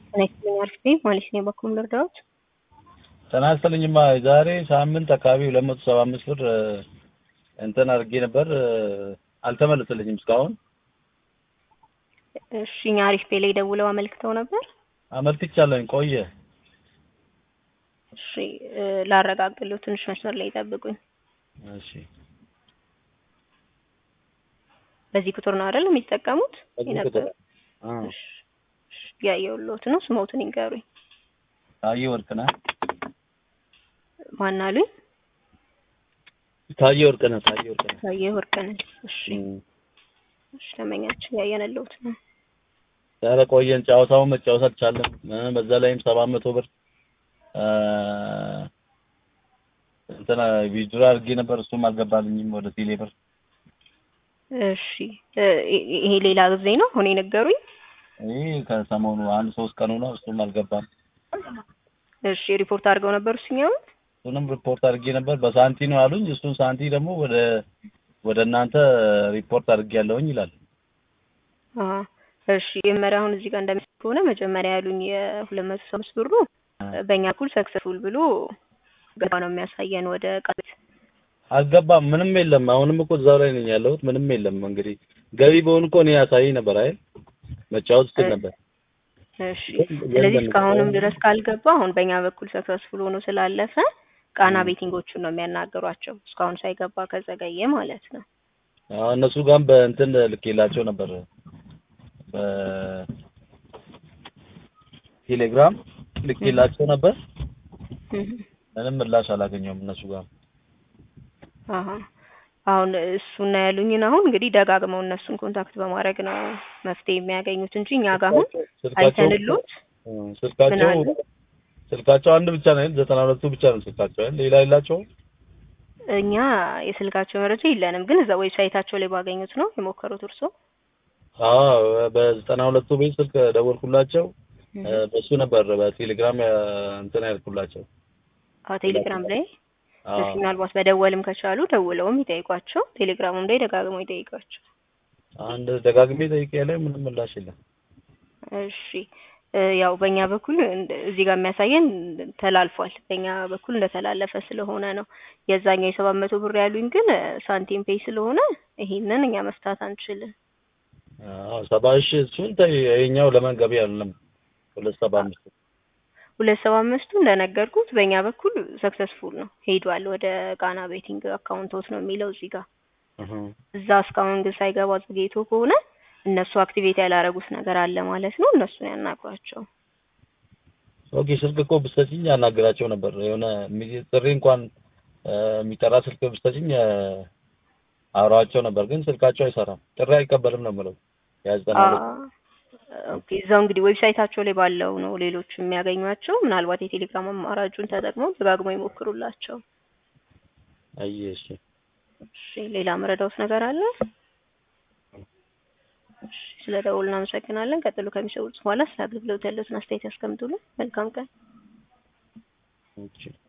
ጤና ይስጥልኝ አሪፍ ነኝ ማለት ነው። በኩል ልርዳዎት? ጤና ይስጥልኝማ ዛሬ ሳምንት አካባቢ ሁለት መቶ ሰባ አምስት ብር እንትን አድርጌ ነበር አልተመለሰልኝም እስካሁን። እሺ እኛ አሪፍ ፔ ላይ ደውለው አመልክተው ነበር። አመልክቻለሁኝ ቆየ። እሺ ላረጋግጥልዎ ትንሽ መስመር ላይ ይጠብቁኝ። እሺ በዚህ ቁጥር ነው አይደል የሚጠቀሙት? በዚህ የነበረው? ቁጥር አ እሺ እሺ፣ ያየሁልዎት ነው። ስሞትን ይንገሩኝ። ታዬ ወርቅነህ ማን አሉኝ? ታዬ ወርቅነህ ታዬ ወርቅነህ ታዬ ወርቅነህ። እሺ እም። እሺ፣ ደንበኛችን ያየንልዎት ነው። ኧረ ቆየን ጨዋታውን መጫወት አልቻለም። እ በዛ ላይም ሰባት መቶ ብር አ እንትና ዊዝድሮ አድርጌ ነበር እሱም አልገባልኝም ወደ ቴሌ ብር። እሺ እ ይሄ ሌላ ጊዜ ነው አሁን የነገሩኝ? ይሄ ከሰሞኑ አንድ ሶስት ቀኑ ነው እሱም አልገባም። እሺ ሪፖርት አድርገው ነበር እሱኛውን? እሱንም ሪፖርት አድርጌ ነበር በሳንቲ ነው ያሉኝ። እሱን ሳንቲ ደግሞ ወደ ወደ እናንተ ሪፖርት አድርጌያለሁኝ ይላል። አሀ እሺ የመጀመሪያ አሁን እዚህ ጋር እንደሚል ከሆነ መጀመሪያ ያሉኝ የሁለት መቶ ሰባ አምስት ብሩ በእኛ በኩል ሰክሰስፉል ብሎ ገባ ነው የሚያሳየን ወደ ቃል አልገባም ምንም የለም። አሁንም እኮ እዛው ላይ ነኝ ያለሁት ምንም የለም። እንግዲህ ገቢ በሆን እኮ እኔ ያሳየኝ ነበር አይደል መጫወት ስል ነበር። እሺ ስለዚህ እስካሁንም ድረስ ካልገባ አሁን በእኛ በኩል ሰክሰስፉል ሆኖ ስላለፈ ቃና ቤቲንጎቹን ነው የሚያናግሯቸው እስካሁን ሳይገባ ከዘገየ ማለት ነው። አዎ እነሱ ጋርም በእንትን ልኬላቸው ነበር በቴሌግራም ልኬላቸው ነበር። እህ ምንም ምላሽ አላገኘሁም እነሱ ጋር። አሀ አሁን እሱና ያሉኝን አሁን እንግዲህ ደጋግመው እነሱን ኮንታክት በማድረግ ነው መፍትሄ የሚያገኙት እንጂ እኛ ጋር አሁን አይተንሎት እ ምን ስልካቸው አሉ? ስልካቸው አንድ ብቻ ነው አይደል? ዘጠና ሁለቱ ብቻ ነው ስልካቸው አይደል? ሌላ የላቸውም? እኛ የስልካቸው መረጃ የለንም፣ ግን እዛ ዌብሳይታቸው ላይ ባገኙት ነው የሞከሩት እርሶ? አዎ በዘጠና ሁለቱ ቤት ስልክ ደወልኩላቸው። እ በሱ ነበር በቴሌግራም ያ እንትን ያልኩላቸው። አዎ ቴሌግራም ላይ አዎ እስኪ ምናልባት መደወልም ከቻሉ ደውለውም ይጠይቋቸው። ቴሌግራሙም ላይ ደጋግመው ይጠይቋቸው። አንድ ደጋግሜ ጠይቄያለሁ ምንም ምላሽ የለም። እሺ እ ያው በእኛ በኩል እንደ- እዚህ ጋር የሚያሳየን ተላልፏል። በእኛ በኩል እንደተላለፈ ስለሆነ ነው። የዛኛው የሰባት መቶ ብር ያሉኝ ግን እ ሳንቲም ፔይ ስለሆነ ይሄንን እኛ መፍታት አንችልም። አዎ ሰባ ሺህ እሱን ተይ ይኸኛው ለምን ገቢ አይደለም ሁለት ሰባ አምስት ሁለት ሰባ አምስቱ እንደነገርኩት በእኛ በኩል ሰክሰስፉል ነው ሄዷል ወደ ቃና ቤቲንግ አካውንቶት ነው የሚለው እዚህ ጋር። እህ እዛ እስካሁን ግን ሳይገባ ዘግይቶ ከሆነ እነሱ አክቲቬት ያላረጉት ነገር አለ ማለት ነው። እነሱን ያናግሯቸው። ኦኬ ስልክ እኮ ብትሰጪኝ ያናግራቸው ነበር። የሆነ የሚ- ጥሪ እንኳን እ የሚጠራ ስልክ ብትሰጪኝ እ አውራቸው ነበር፣ ግን ስልካቸው አይሰራም። ጥሪ አይቀበልም ነው የምለው። ያ ዘጠና ሁለት አ- ኦኬ እዛው እንግዲህ ዌብሳይታቸው ላይ ባለው ነው ሌሎቹ የሚያገኟቸው። ምናልባት የቴሌግራም አማራጩን ተጠቅመው ደጋግመው ይሞክሩላቸው። አየህ እሺ እሺ ሌላ መረዳውት ነገር አለ? እሺ ስለ ደውል እናመሰግናለን። ቀጥሎ ከሚሰሩት በኋላ ስለ አገልግሎት ያለውን አስተያየት ያስቀምጡልን። መልካም ቀን። ኦኬ